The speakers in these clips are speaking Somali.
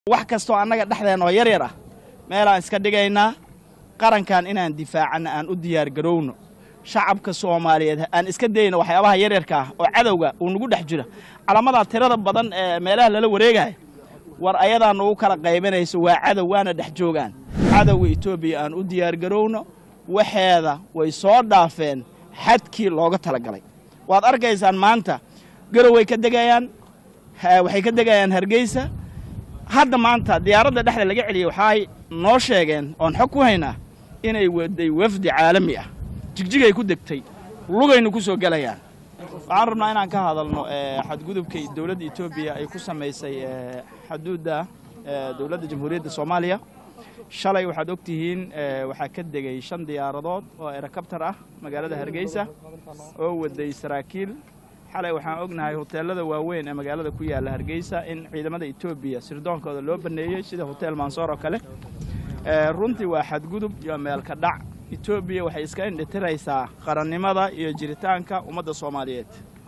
wax kastoo annaga dhexdeen oo yar yar ah meelaan iska dhigaynaa qarankan inaan difaacanna aan u diyaargarowno shacabka soomaaliyeed aan iska dayno waxyaabaha yaryarka ah oo cadowga uu nagu dhex jira calamadaa tirada badan ee meelaha lala wareegaya war ayadaa nagu kala qaybanayso waa cadow waana dhex joogaan cadowga etoobiya aan u diyaargarowno waxeeda way soo dhaafeen xadkii looga talagalay waad arkaysaan maanta garow way ka degayaan waxay ka degayaan hargeysa hadda maanta diyaaradda dhexda laga celiyey waxaay noo sheegeen oon xog ku haynaa inay waday wafdi caalami ah jigjigay ku degtay lugaynu ku soo gelayaan waxaan rabnaa inaan ka hadalno xadgudubkay dowladda etoobiya ay ku samaysay xaduudda dowladda jamhuuriyadda soomaaliya shalay waxaad og tihiin waxaa ka degay shan diyaaradood oo erakabtar ah magaalada hargeysa oo waday saraakiil xalay waxaan ognahay hoteelada waaweyn ee magaalada ku yaalla hargeysa in ciidamada etoobiya sirdoonkooda loo baneeyey sida hotel mansoor oo kale runtii waa xadgudub iyo meelka dhac etoobiya waxay iska indhitiraysaa qarannimada iyo jiritaanka ummadda soomaaliyeed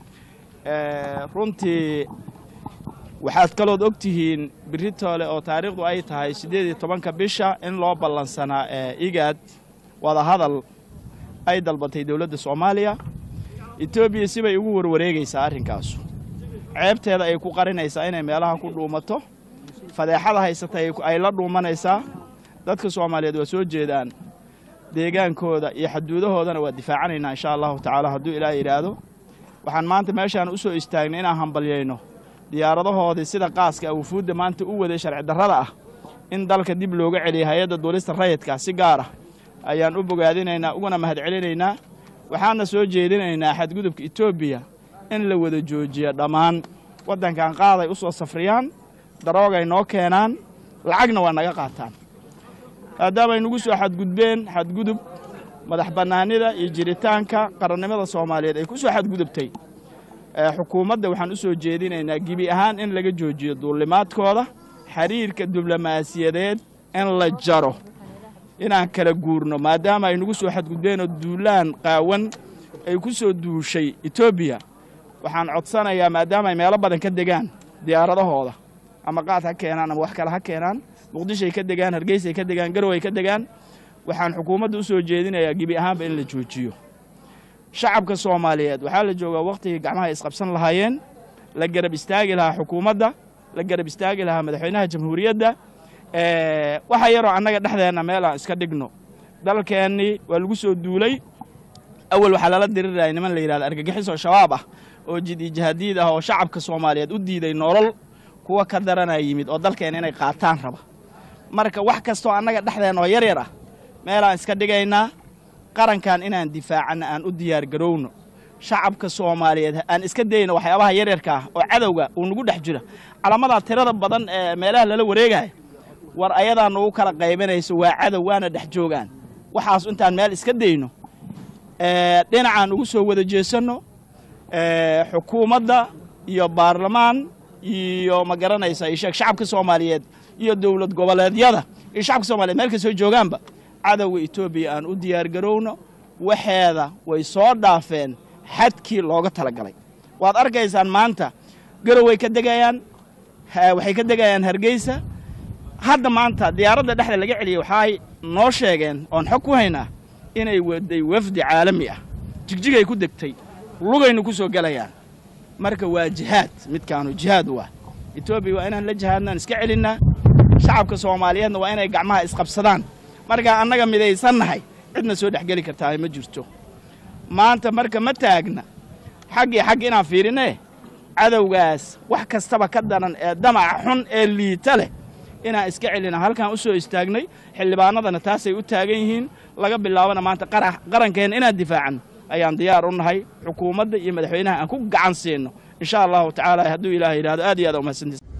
runtii waxaad kalood og tihiin biritoole oo taariikhdu ay tahay siddeed iyo tobanka bisha in loo ballansanaa igaad wadahadal ay dalbatay dowladda soomaaliya etoobiya sibay ugu warwareegaysaa arrinkaasu ceebteeda ay ku qarinaysaa inay meelaha ku dhuumato fadeexada haysata ay la dhuumanaysaa dadka soomaaliyeed waa soo jeedaan deegaankooda iyo xaduudahoodana waa difaacanaynaa insha allahu tacaala hadduu ilaah yidhaahdo waxaan maanta meeshaan u soo istaagnay inaan hambalyayno diyaaradahoodii sida qaaska awufuudda maanta u waday sharci darrada ah in dalka dib looga celiyay hay-adda duulista rayidka si gaar ah ayaan u bogaadinaynaa uguna mahadcelinaynaa waxaana soo jeedinaynaa xadgudubka etoobiya in la wada joojiyo dhammaan waddankan qaaday u soo safriyaan daroogay noo keenaan lacagna waa naga qaataan maadaamay nagu soo xadgudbeen xadgudub madax bannaanida iyo jiritaanka qarannimada soomaaliyeed ay ku soo xadgudubtay xukuumadda waxaan u soo jeedinaynaa gebi ahaan in laga joojiyo duulimaadkooda xiriirka diblomaasiyadeed in la jaro inaan kala guurno maadaama ay nagu soo xadgudbeenoo duulaan qaawan ay ku soo duushay etoobiya waxaan codsanayaa maadaama ay meelo badan ka degaan diyaaradahooda ama qaad ha keenaan ama wax kale ha keenaan muqdishoay ka degaan hargeysay ka degaan garow ay ka degaan waxaan xukuumadda u soo jeedinayaa gebi ahaanba in la joojiyo shacabka soomaaliyeed waxaa la joogaa wakhtigii gacmaha isqabsan lahaayeen la garab istaagi lahaa xukuumadda la garab istaagi lahaa madaxweynaha jamhuuriyadda waxa yaroo annaga dhexdeenna meel aan iska dhigno dalkeennii waa lagu soo duulay awal waxaa lala diriraya niman la yidhahda argagixisoo shabaab ah oo jid-ijahaadiid ah oo shacabka soomaaliyeed u diiday nolol kuwa ka daranaa yimid oo dalkeenna inay qaataan raba marka wax kastoo annaga dhexdeen oo yar yar ah meelaan iska dhigaynaa qarankan inaan difaacanna aan u diyaargarowno shacabka soomaaliyeed aan iska dayno waxyaabaha yaryarka ah oo cadowga uu nagu dhex jira calamadaa tirada badan ee meelaha lala wareegaya war ayadaa nagu kala qaybanayso waa cadow waana dhex joogaan waxaas intaan meel iska dayno dhinacaan ugu soo wada jeesanno xukuumadda iyo baarlamaan iyo ma garanaysa isheeg shacabka soomaaliyeed iyo dowlad goboleedyada iyo shacabka soomaliyeed meel kastoo joogaanba cadowga etoobiya aan u diyaargarowno waxeeda way soo dhaafeen xadkii looga talagalay waad arkaysaan maanta garow way ka degayaan waxay ka degayaan hargeysa hadda maanta diyaaradda dhexda laga celiyey waxaay noo sheegeen oon xog ku haynaa inay waday wafdi caalami ah jigjigay ku degtay lugaynu ku soo gelayaan marka waa jihaad midkaanu jihaad waa etoobiya waa inaan la jihaadnaan iska celinnaa shacabka soomaaliyeedna waa inay gacmaha isqabsadaan markaa annaga midaysannahay cidna soo dhexgeli kartaa ma jirto maanta marka ma taagna xaggii xagg inaan fiirinee cadowgaas wax kastaba ka daran ee damaca xun ee liita leh inaan iska celina halkaan u soo istaagnay xildhibaanadana taasay u taagan yihiin laga bilaabana maanta qarankeenna inaan difaacanno ayaan diyaar u nahay xukuumadda iyo madaxweynaha aan ku gacan siinno insha allahu tacaala hadduu ilaah yidhahdo aad iyo aad umahadsantiis